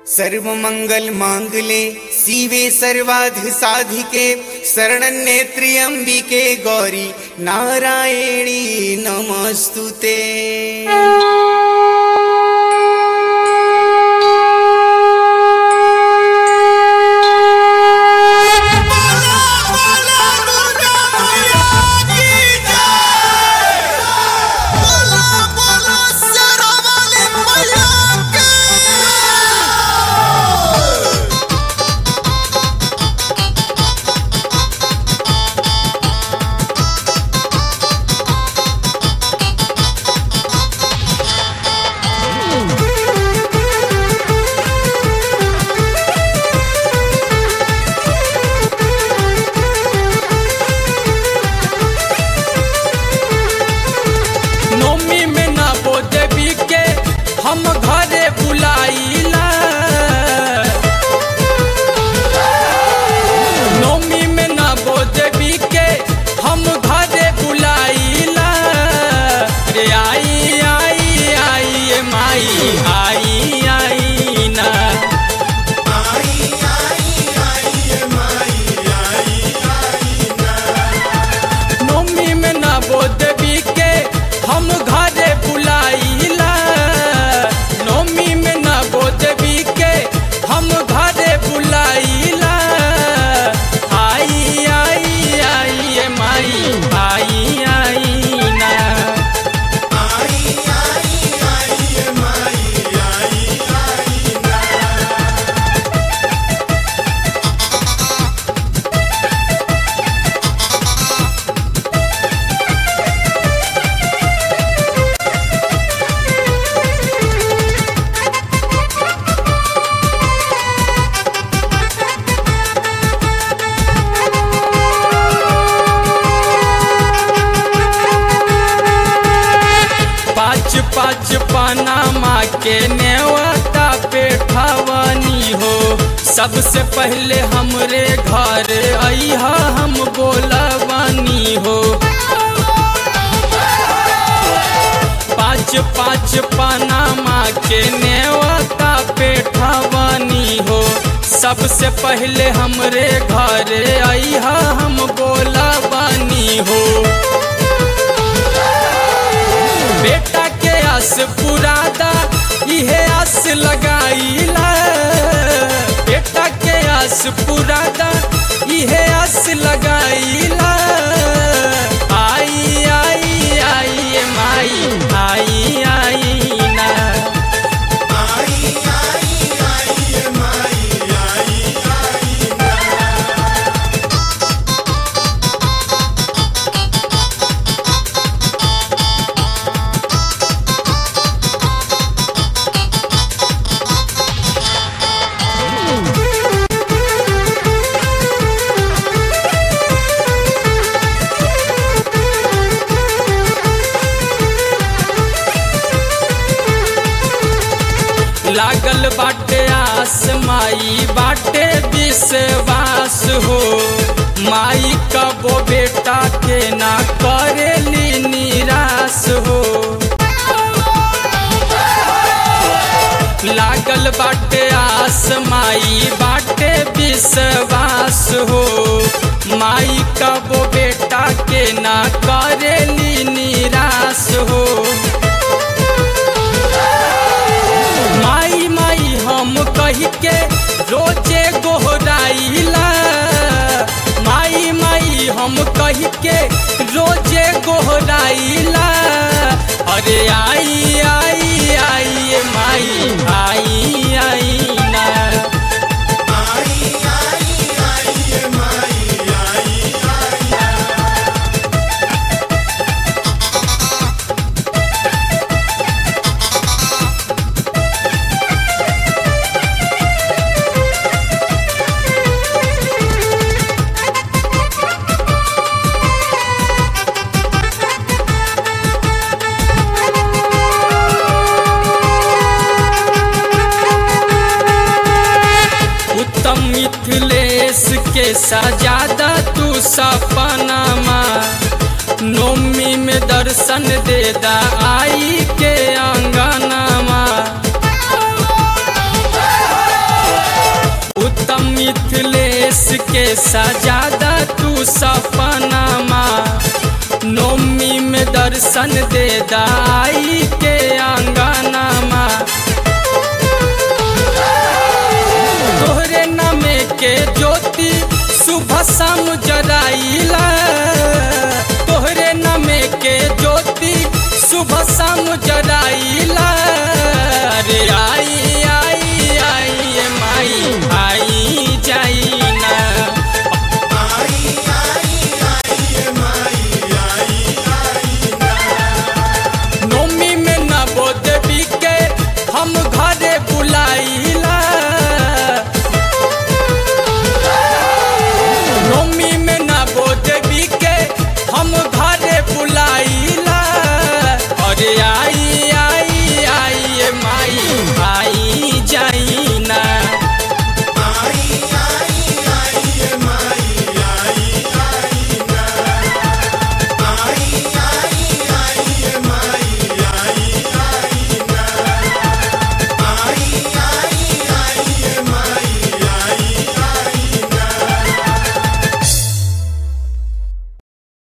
सर्व मंगल मांगले शिवे सर्वाध साधिके शरणनेत्र्यंबिके गौरी नारायणी नमस्तुते नोमी में ना बो देवी के हम घरे बुलाइला नोमी में ना बो देवी के हम घरे बुलाइला रे आई आई आई ए माई आई आई ना नोमी में ना बो देवी के हम घरे बुलाइला नोमी में ना बो देवी के हम घरे बुलाइला आई आई आई ए माई आई आई ना पाँच पाँच पनामा के नेवता पे ठवनी हो सबसे पहले हमरे घर अइहा हम बोलवानी हो पाँच पाँच पनामा के नेवता पे ठवनी हो सबसे पहले हमरे घर अइहा हम बोलवानी हो बेटा के आस पुरादा इहे आस लगाईला बेटा के आस पुरादा इहे आस लगाईला आई आई आई ए माई आई आई ना लागल बाटे आस माई बाटे विश्वास हो माई कबो बेटा के ना करेली निराश हो लागल बाटे आस माई बाटे विश्वास हो माई कबो बेटा के ना करेली निराश हो माई माई हम कही के रोजे गोहराइला माई माई हम कही के रोजे गोहराइला अरे आई आई आई ए माई आई आई ना उत्तम मिथिलेश के सजादा तू सपनामा नोमी में दर्शन देदा आई के अंगनामा सजादा तू सपनामा नोमी में दर्शन दे दाई के आंगनामा तोहरे नामे के ज्योति सुबह शाम जराइला तोहरे नामे के ज्योति सुबह शाम जराइला